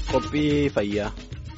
Qophii fayyaa.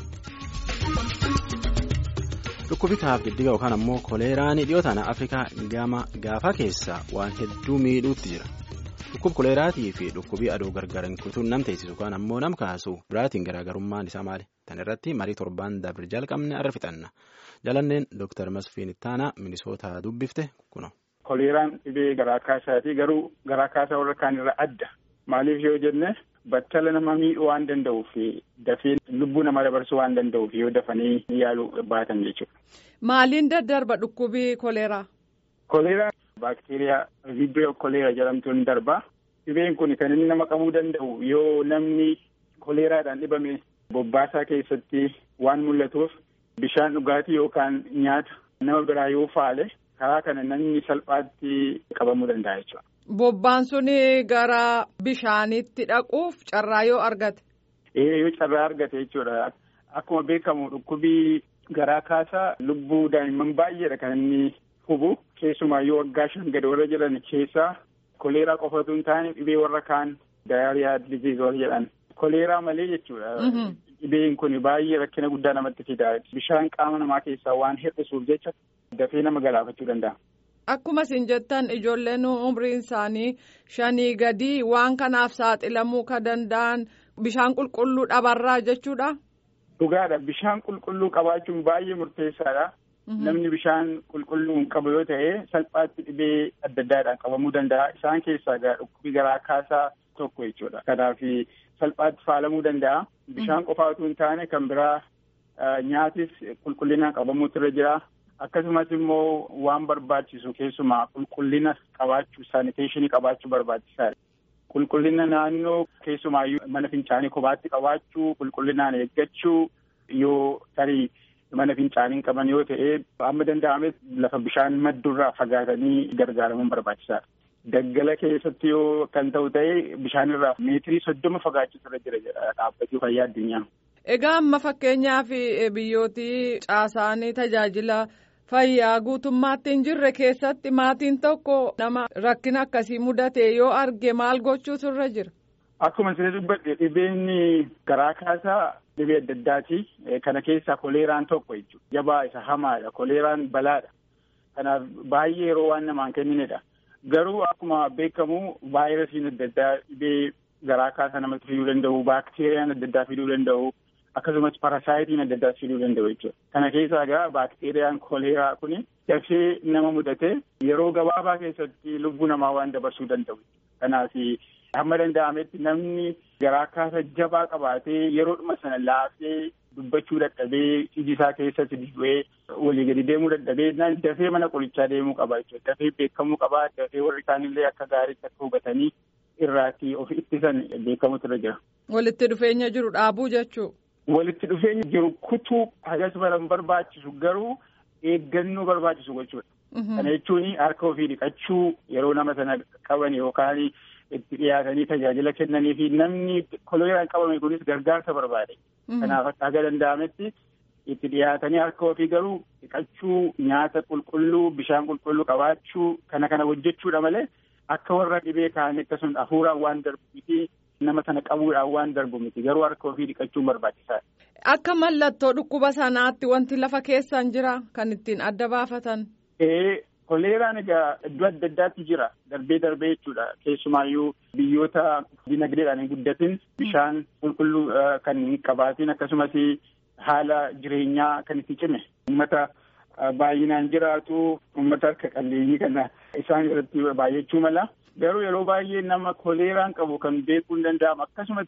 Dhukkubitaaf diddiga yookaan ammoo koleeraan dhiyootaan Afrikaa gama gaafaa keessaa waan hedduu miidhuutti jira. Dhukkub koleeraatii fi dhukkubii aduu gargaran kutuun nam teessisu yookaan ammoo nam kaasu biraatiin garaagarummaan isaa maali? Tan irratti marii torbaan dabre jalqabne arra fixanna. Jalanneen Dooktar Masfiin Ittaanaa Minisootaa dubbifte kuno. Koleeraan dhibee garaa kaasaati garuu garaa kaasaa warra kaan irraa adda. Maaliif yoo jenne battala nama miidhuu waan danda'uuf dafee lubbuu nama dabarsuu waan danda'uuf yoo dafanii yaaluu baatan jechuudha. Maaliin daddarba dhukkubii koleeraa? Koleeraan baakteeriyaa vibrio koleeraa jedhamtuun darba. Dhibeen kun kan inni nama qabuu danda'u yoo namni koleeraadhaan dhibame bobbaasaa keessatti waan mul'atuuf bishaan dhugaatii yookaan nyaata nama biraa yoo faale karaa kana namni salphaatti qabamuu danda'a jechuudha. Bobbaan suni gara bishaanitti dhaquuf carraa yoo argate. Ee yoo carraa argate jechuudha. Akkuma beekamu dhukkubii garaa kaasaa lubbuu daa'imman baay'eedha kan inni hubu. Keessumaa yoo waggaa shan gadi warra jiran keessaa koleeraa qofatu hin taane dhibee warra kaan daayariyaa diziiz warra jedhan. Koleeraa malee jechuudha. Dhibeen kun baay'ee rakkina guddaa namatti fida. Bishaan qaama namaa keessaa waan hir'isuuf jecha dafee nama galaafachuu danda'a. Akkuma isin jettan ijoolleen umriin isaanii shanii gadi waan kanaaf saaxilamuu kan danda'an bishaan qulqulluu dhabarraa jechuudha. Dhugaadha. Bishaan qulqulluu qabaachuun baay'ee murteessaadha. Namni bishaan qulqulluu hin qabu yoo ta'e salphaatti dhibee adda addaadhaan qabamuu danda'a. Isaan keessaa dhukkubii garaa kaasaa tokko jechuudha. Kanaaf salphaatti faalamuu danda'a. Bishaan qofaa otoo hin taane kan biraa nyaatis qulqullinaan qabamuutu irra jira. Akkasumas immoo waan barbaachisu keessumaa qulqullina qabaachuu saaniteeshinii qabaachuu barbaachisaadha. Qulqullina naannoo keessumaayyuu mana fincaanii kophaatti qabaachuu qulqullinaan eeggachuu yoo tarii mana fincaanii qaban yoo ta'e amma danda'ames lafa bishaan maddurraa fagaatanii gargaaramuun barbaachisaadha. Daggala keessatti yoo kan ta'u ta'e bishaanirraa meetirii soddoma fagaachisu irra jira jedha dhaabbatii fayyaa addunyaa. Egaa amma fakkeenyaaf biyyootii caasaanii tajaajila. Fayyaa guutummaatti hin jirre keessatti maatiin tokko nama rakkina akkasii mudate yoo arge maal gochuutu irra jira. Akkuma isin dubbadhe dhibeen garaa kaasaa dhibee adda addaati. Kana keessaa koleeraan tokko jechuudha. Jabaa isa hamaadha. Koleeraan balaadha. Kanaaf baay'ee yeroo waan namaan kenninedha. Garuu akkuma beekamu vaayirasiin adda addaa dhibee garaa kaasaa namatti fiduu danda'u, baakteeriyaan adda addaa fiduu danda'u. Akkasumas parasaayitiin adda addaa fiduu danda'u jechuudha. Kana keessaa egaa baakteeriyaan koleeraa kun dafee nama mudate yeroo gabaabaa keessatti lubbuu namaa waan dabarsuu danda'u. Kanaaf hamma danda'ametti namni garaa kaasa jabaa qabaatee yeroodhuma sana laafee dubbachuu dadhabee iji isaa keessatti dibu'ee walii gadi deemuu dadhabee dafee mana qorichaa deemuu qaba jechuudha. Dafee beekamuu qaba. Dafee warri isaanillee akka gaariitti akka hubatanii irraatti of ittisan beekamutu irra jira. Walitti dhufeenya jiru dhaabuu jechuu. Walitti dhufeenya jiru kutuu hagas baran barbaachisu garuu eeggannoo barbaachisu gochuudha. Kana jechuun harka ofii dhiqachuu yeroo nama sana qaban yookaan itti dhiyaatanii tajaajila kennanii fi namni koleeraan qabame kunis gargaarsa barbaade. Kanaaf akka danda'ametti itti dhiyaatanii harka ofii garuu dhiqachuu nyaata qulqulluu bishaan qulqulluu qabaachuu kana kana hojjechuudha malee akka warra dhibee kaanii akkasumas hafuuraan waan darbu miti. nama sana qabuudhaan waan darbu miti garuu harka ofii dhiqachuun barbaachisaadha. Akka mallattoo dhukkuba sanaatti wanti lafa keessan jira kan ittiin adda baafatan. Ee koleeraan egaa iddoo adda addaatti jira darbee darbee jechuudha keessumaayyuu biyyoota dinagdeedhaan hin guddatin bishaan qulqulluu kan hin qabaatin akkasumas haala jireenyaa kan itti cime uummata baay'inaan jiraatu uummata harka qalleeyyii kana isaan irratti baay'achuu mala. Garuu yeroo baay'ee nama koleeraan qabu kan beekuu hin danda'amu akkasumas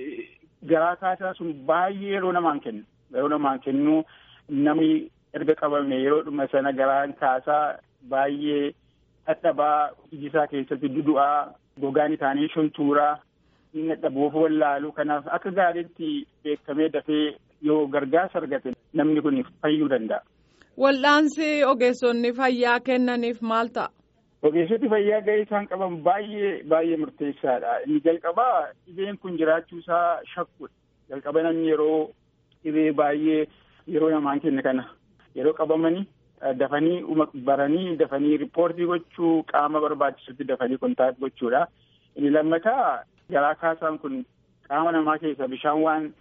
garaa kaasaa sun baay'ee yeroo namaan kennu yeroo namaan kennu namni erga qabame yeroodhuma sana garaan kaasaa baay'ee dadhabaa iji isaa keessatti dudu'aa gogaan isaanii shuntuuraa inni dadhabuuf wallaalu kanaaf akka gaariitti beekamee dafee yoo gargaarsa argate namni kun fayyuu danda'a. Wal'aansi ogeessonni fayyaa kennaniif maal ta'a? Ogeessoti fayyaa gahee isaan qaban baay'ee baay'ee murteessaadha. Inni jalqabaa dhibeen kun jiraachuu isaa shakkudha. Jalqaba namni yeroo dhibee baay'ee yeroo namaan kenne kana yeroo qabamanii dafanii baranii dafanii riippoortii gochuu qaama barbaachisutti dafanii kontaakt gochuudha. Inni lammataa garaa kaasaan kun qaama namaa keessa bishaan waan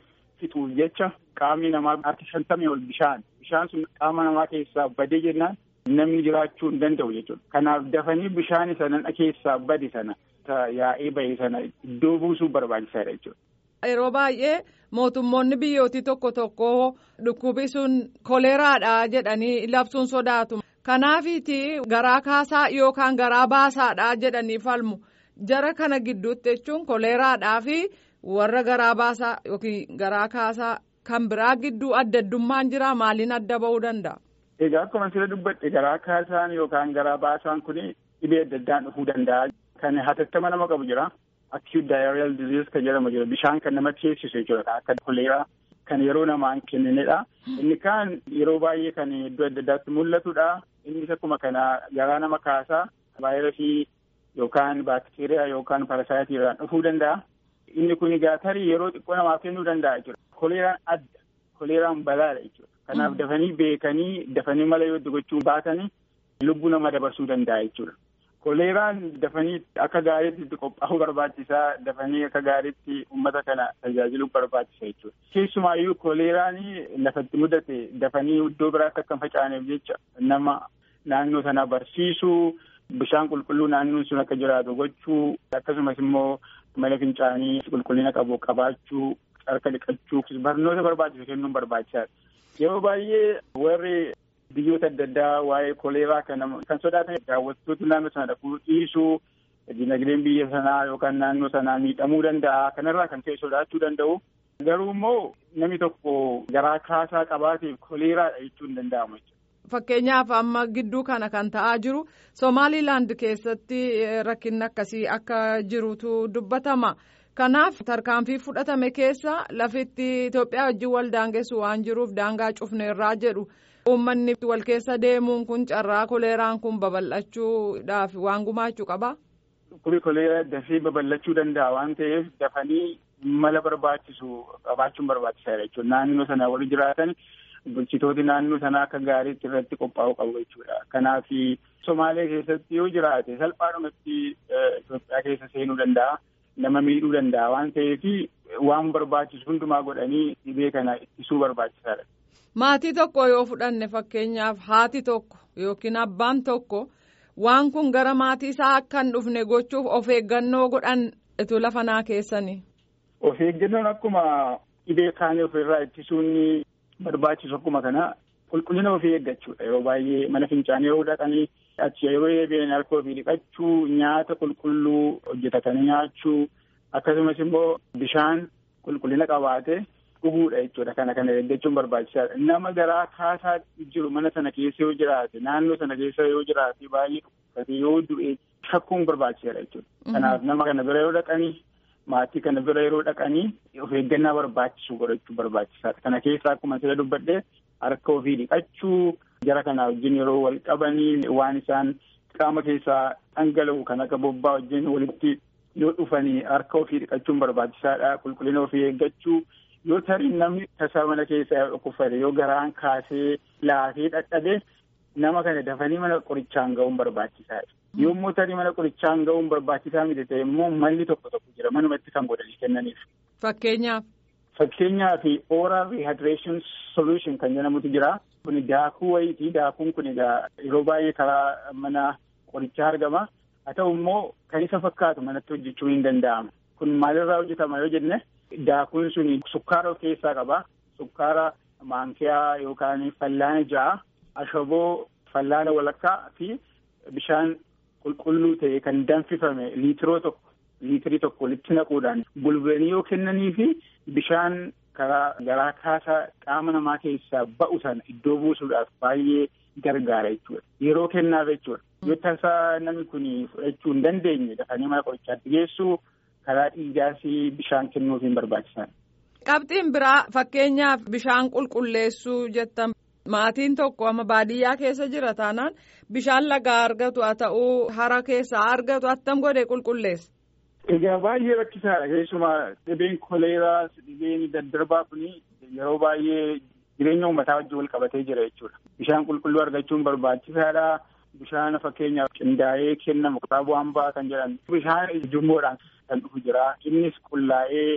fixuuf jecha qaamni namaa harki shantamii ol bishaan bishaan sun qaama namaa keessaa badee jennaan namni jiraachuu hin danda'u jechuudha. Kanaaf dafanii bishaan sana keessaa bade sana yaa'ee bahe sana iddoo buusuu barbaachisaadha jechuudha. Yeroo baay'ee mootummoonni biyyootii tokko tokko dhukkubi sun koleeraadha jedhanii labsuun sodaatu. Kanaafiiti garaa kaasaa yookaan garaa baasaadha jedhanii falmu. Jara kana gidduutti jechuun koleeraadhaa fi warra garaa baasaa yookiin garaa kaasaa kan biraa gidduu adda addummaan jira maaliin adda ba'uu danda'a? Egaa akkuma sila dubbadhe garaa kaasaan yookaan garaa baasaan kun dhibee adda addaan dhufuu danda'a. Kan hatattama nama qabu jira. Acute diarrheal disease kan jedhamu jira. Bishaan kan nama teessisu jechuudha. Akka koleeraa kan yeroo namaan kenninedha. Inni kaan yeroo baay'ee kan iddoo adda addaatti mul'atudha. Innis akkuma kana garaa nama kaasaa vaayirasii yookaan baakteeriyaa yookaan parasaayitii dhufuu danda'a. Inni kun egaa tarii yeroo xiqqoo namaaf kennuu danda'a jechuudha. Koleeraan adda. Koleeraan balaadha jechuudha. Kanaaf dafanii beekanii dafanii mala yoo gochuu baatanii lubbuu nama dabarsuu danda'a jechuudha. Koleeraan dafanii akka gaariitti qophaa'uu barbaachisaa dafanii akka gaariitti uummata kana tajaajiluu barbaachisa jechuudha. Keessumaayyuu koleeraan lafatti mudate dafanii iddoo biraatti akka hin facaaneef jecha nama naannoo sana barsiisuu bishaan qulqulluu naannoon sun akka jiraatu gochuu akkasumas immoo mala fincaanii qulqullina qabu qabaachuu harka dhiqachuu barnoota barbaachisu kennuun barbaachisaadha. Yeroo baay'ee warri biyyoota adda addaa waa'ee koleeraa kana kan sodaatan daawwattoota naannoo sana dhaquu dhiisuu dinagdeen biyya sanaa yookaan naannoo sanaa miidhamuu danda'a kanarraa kan ta'e sodaachuu danda'u. Garuu immoo namni tokko garaa kaasaa qabaateef koleeraadha jechuun hin danda'amu. Fakkeenyaaf amma gidduu kana kan ta'aa jiru Somaaliilaand keessatti rakkinni akkasii akka jirutu dubbatama. Kanaaf tarkaanfii fudhatame keessa lafitti Itoophiyaa wajjin wal daangessu waan jiruuf daangaa cufneerraa jedhu uummanni wal keessa deemuun kun carraa koleeraan kun babal'achuudhaaf waan gumaachuu qabaa? Dhukkubi koleeraa dafee babal'achuu danda'a waan ta'eef dafanii mala barbaachisu qabaachuun barbaachisaadha jechuudha. Naannoo sana warri jiraatan bulchitooti naannoo sanaa akka gaariitti irratti qophaa'uu qabu jechuudha. Kanaaf Somaalee keessatti yoo jiraate salphaadhumatti Itoophiyaa keessa seenuu danda'a. nama miidhuu danda'a waan ta'eef waan barbaachisu hundumaa godhanii dhibee kana ittisuu barbaachisaadha. Maatii tokko yoo fudhanne fakkeenyaaf haati tokko yookiin abbaan tokko waan kun gara maatii isaa akka hin dhufne gochuuf of eeggannoo godhan itu lafa naa keessanii. Of eeggannoon akkuma dhibee kaanii ofirraa ittisuun barbaachisu akkuma kana qulqullina ofii eeggachuudha yeroo baay'ee mana fincaanii yeroo dhaqanii achi yeroo eebi'an harka ofii dhiqachuu nyaata qulqulluu hojjetatanii nyaachuu akkasumas immoo bishaan qulqullina qabaate dhuguudha jechuudha kana kana eeggachuun barbaachisaadha nama garaa kaasaa jiru mana sana keessa yoo jiraate naannoo sana keessa yoo jiraate baay'ee dhukkubsate yoo du'e shakkuun barbaachisaadha jechuudha kanaaf nama kana bira yoo dhaqanii maatii kana bira yeroo dhaqanii of eeggannaa barbaachisu godhachuu barbaachisaadha kana keessa akkuma sila dubbadhee harka ofii dhiqachuu jara kanaa wajjin yeroo wal qabanii waan isaan qaama keessaa dhangala'u kan akka bobbaa wajjin walitti yoo dhufanii harka ofii dhiqachuun barbaachisaadha qulqullina ofii eeggachuu yoo tarii namni tasaa mana keessaa dhukkubsate yoo garaan kaasee laafee dhadhabe nama kana dafanii mana qorichaan ga'uun barbaachisaadha. Yommuu tarii mana qorichaan ga'uun barbaachisaa miti ta'e immoo malli tokko tokko jira manumatti kan godhanii kennaniif. Fakkeenyaaf. Fakkeenyaaf oral rehydration solution kan jedhamutu jira. Kun daakuu wayiiti. Daakuun kun egaa yeroo baay'ee karaa mana qorichaa argama. Haa ta'u immoo kan isa fakkaatu manatti hojjechuu hin danda'amu. Kun maalirraa hojjetama yoo jenne daakuun sun sukkaara of keessaa qaba. Sukkaara maankiyaa yookaan fallaana ja'a. Ashaboo fallaana walakkaa fi bishaan qulqulluu ta'e kan danfifame liitiroo tokko liitirii tokko walitti naquudhaan bulbulanii yoo kennanii fi bishaan karaa garaa kaasaa qaama namaa keessaa ba'u sana iddoo buusuudhaaf baay'ee gargaara jechuudha. Yeroo kennaaf jechuudha. Yoo tasaa namni kun fudhachuu hin dandeenye dafanii mana qorichaatti geessuu karaa dhiigaas bishaan kennuufiin barbaachisaadha. Qabxiin biraa fakkeenyaaf bishaan qulqulleessuu jettan maatiin tokko amma baadiyyaa keessa jira taanaan bishaan lagaa argatu haa ta'uu hara keessaa argatu attam godhe qulqulleessa. Egaa baay'ee rakkisaadha keessumaa dhibeen koleeraa dhibeen daddarbaa kun yeroo baay'ee jireenya uummataa wajjin wal qabatee jira jechuudha. Bishaan qulqulluu argachuun barbaachisaadha. Bishaan fakkeenyaaf qindaa'ee kennamu qixaa bu'aan ba'a kan jedhan bishaan ujummoodhaan kan dhufu jira. Innis qullaa'ee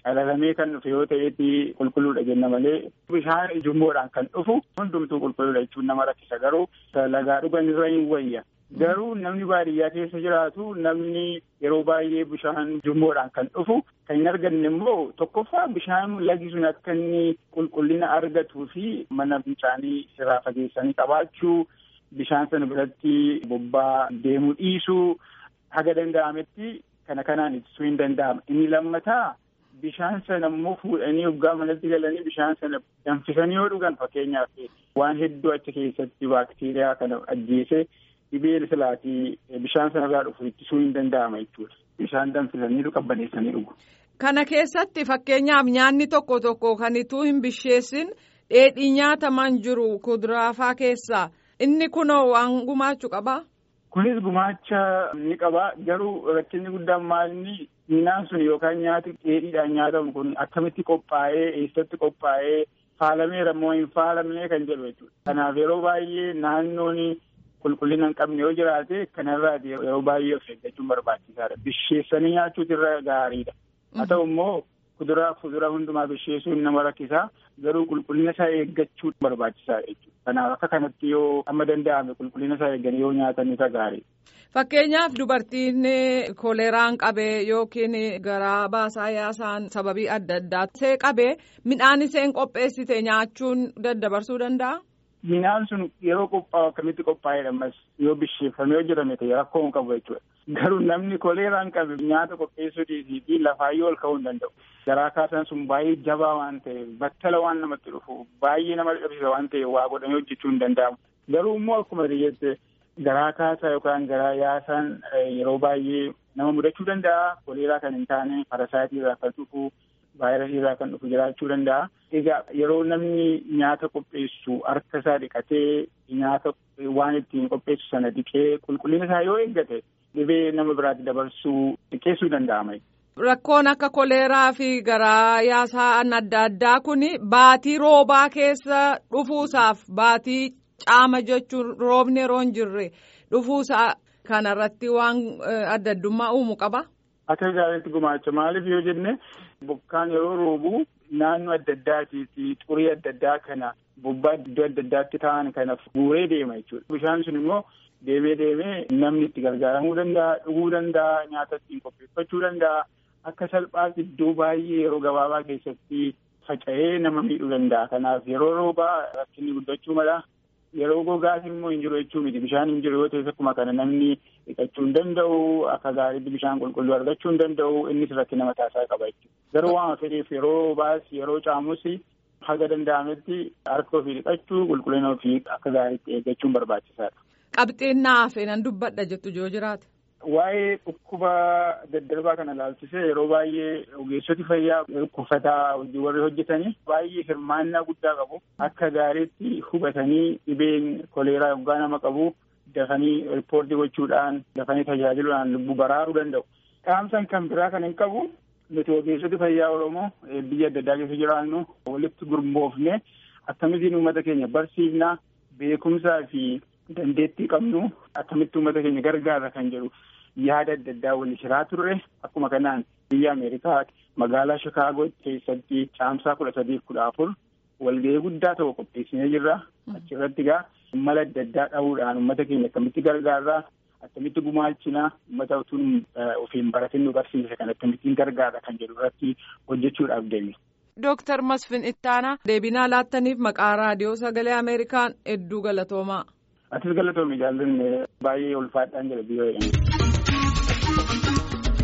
Halalamee kan dhufe yoo ta'eeti qulqulluudha jenna malee bishaan ujummoodhaan kan dhufu hundumtuu qulqulluudha jechuun nama rakkisa garuu lagaa dhugan irra hin wayya. Garuu namni baadiyyaa keessa jiraatu namni yeroo baay'ee bishaan ujummoodhaan kan dhufu kan hin arganne immoo tokkoffaa bishaan lagi sun akka inni qulqullina argatuu fi mana fincaanii irraa fageessanii qabaachuu bishaan sana biratti bobbaa deemuu dhiisuu haga danda'ametti kana kanaan ittisuu hin danda'ama. Inni lammataa bishaan sana immoo fuudhanii hoggaa manatti galanii bishaan sana danfisanii yoo dhugan fakkeenyaaf waan hedduu achi keessatti baakteeriyaa kana ajjeese. dhibee silaatii bishaan sanarraa dhufu ittisuu hin danda'ama jechuudha. Bishaan danfisanii qabbaneessanii dhugu. Kana keessatti fakkeenyaaf nyaanni tokko tokko kan ituu hin bisheessin dheedhii nyaataman jiru kuduraafaa keessaa inni kunoo waan gumaachuu qabaa? Kunis gumaacha ni qaba garuu rakkinni guddaan maalni midhaan sun yookaan nyaati dheedhiidhaan nyaatamu kun akkamitti qophaa'ee eessatti qophaa'ee faalameera moo hin faalamne kan jedhu jechuudha. Kanaaf yeroo baay'ee naannoon qulqullina hin qabne yoo jiraate kanarraati yeroo baay'ee of eeggachuun barbaachisaadha. Bisheessanii nyaachuutu irra gaariidha. Haa ta'u immoo kuduraa fuduraa hundumaa bisheessuun nama rakkisaa garuu qulqullina isaa eeggachuu barbaachisaadha jechuudha. Kanaaf akka kanatti yoo amma danda'ame qulqullina isaa eegganii yoo nyaatan isa gaariidha. Fakkeenyaaf dubartiin koleeraan qabee yookiin garaa baasaa yaasaan sababii adda addaa see qabee midhaan isheen qopheessite nyaachuun daddabarsuu danda'a? Midhaan sun yeroo qophaa'u akkamitti qophaa'edha ammas yoo bisheeffamee yoo jirame ta'e rakkoo hin qabu jechuudha. Garuu namni koleeraan qabe nyaata qopheessuu dhiisii fi lafaayyoo ol ka'uu hin danda'u. Garaa kaasaan sun baay'ee jabaa waan ta'eef battala waan namatti dhufu baay'ee nama dadhabsiisa waan ta'eef waa godhamee hojjechuu hin danda'amu. Garuu immoo akkuma jette garaa kaasaa yookaan garaa yaasaan yeroo baay'ee nama mudachuu danda'a. Koleeraa kan hin taane parasaayitii irraa kan dhufu vaayirasii irraa kan dhufu jiraachuu danda'a. Egaa yeroo namni nyaata qopheessu harka isaa dhiqatee nyaata waan ittiin qopheessu sana dhiqee qulqullina isaa yoo eeggate dhibee nama biraatti dabarsuu xiqqeessuu danda'ama. Rakkoon akka koleeraa fi garaa yaasaan adda addaa kun baatii roobaa keessa dhufuusaaf baatii caama jechuun roobni yeroo hin jirre dhufuusaa kanarratti waan adda addummaa uumu qaba. Akka gaariitti gumaacha maaliif yoo jenne bokkaan yeroo roobu naannoo adda addaatii fi xurii adda addaa kana bobbaa iddoo adda addaatti ta'an kana guuree deema jechuudha. Bishaan sun immoo deemee deemee namni itti gargaaramuu danda'a, dhuguu danda'a, nyaata ittiin qopheeffachuu danda'a. Akka salphaatti iddoo baay'ee yeroo gabaabaa keessatti faca'ee nama miidhuu danda'a. Kanaaf yeroo roobaa rakkinni guddachuu mala. Yeroo gogaas immoo hin jiru jechuu miti. Bishaan hin jiru yoo ta'e akkuma kana namni dhiqachuu hin danda'u. Akka gaariitti bishaan qulqulluu argachuu hin danda'u. Innis rakkina mataasaa qaba jechuudha. Garuu waan fedheef yeroo baas yeroo caamus haga danda'ametti harka ofii dhiqachuu qulqullina ofii akka gaariitti eeggachuun barbaachisaadha. Qabxiin naaf nan dubbadha jettu yoo jiraate. Waa'ee dhukkuba daddarbaa kana ilaalchisee yeroo baay'ee ogeessoti fayyaa dhukkubataa warri hojjetanii baay'ee hirmaannaa guddaa qabu. Akka gaariitti hubatanii dhibeen koleeraa yoggaa nama qabu dafanii riippoortii gochuudhaan dafanii tajaajiluudhaan lubbuu baraaruu danda'u. Dhaamsan kan biraa kan hin qabu nuti ogeessoti fayyaa Oromoo biyya adda addaa keessa jiraannu walitti gurmoofne akkamittiin uummata keenya barsiifnaa beekumsaa fi dandeettii qabnu akkamitti uummata keenya gargaara kan jedhu yaada adda addaa wal shiraa turre akkuma kanaan biyya Ameerikaa magaalaa Shikaagoo keessatti caamsaa kudha sadiif kudha afur walgahii guddaa tokko qopheessinee jirra. Achirratti egaa mala adda addaa dhahuudhaan uummata keenya akkamitti gargaarraa akkamitti gumaachinaa uummata utuun ofiin baratin nu barsiise kan akkamittiin gargaara kan jedhu irratti hojjechuudhaaf deemne. Dooktar Masfin Ittaanaa deebinaa laattaniif maqaa raadiyoo sagalee Ameerikaan hedduu galatoomaa. Atis galatoomii jaallanne baay'ee ulfaadhaan jira biyya jedhamu.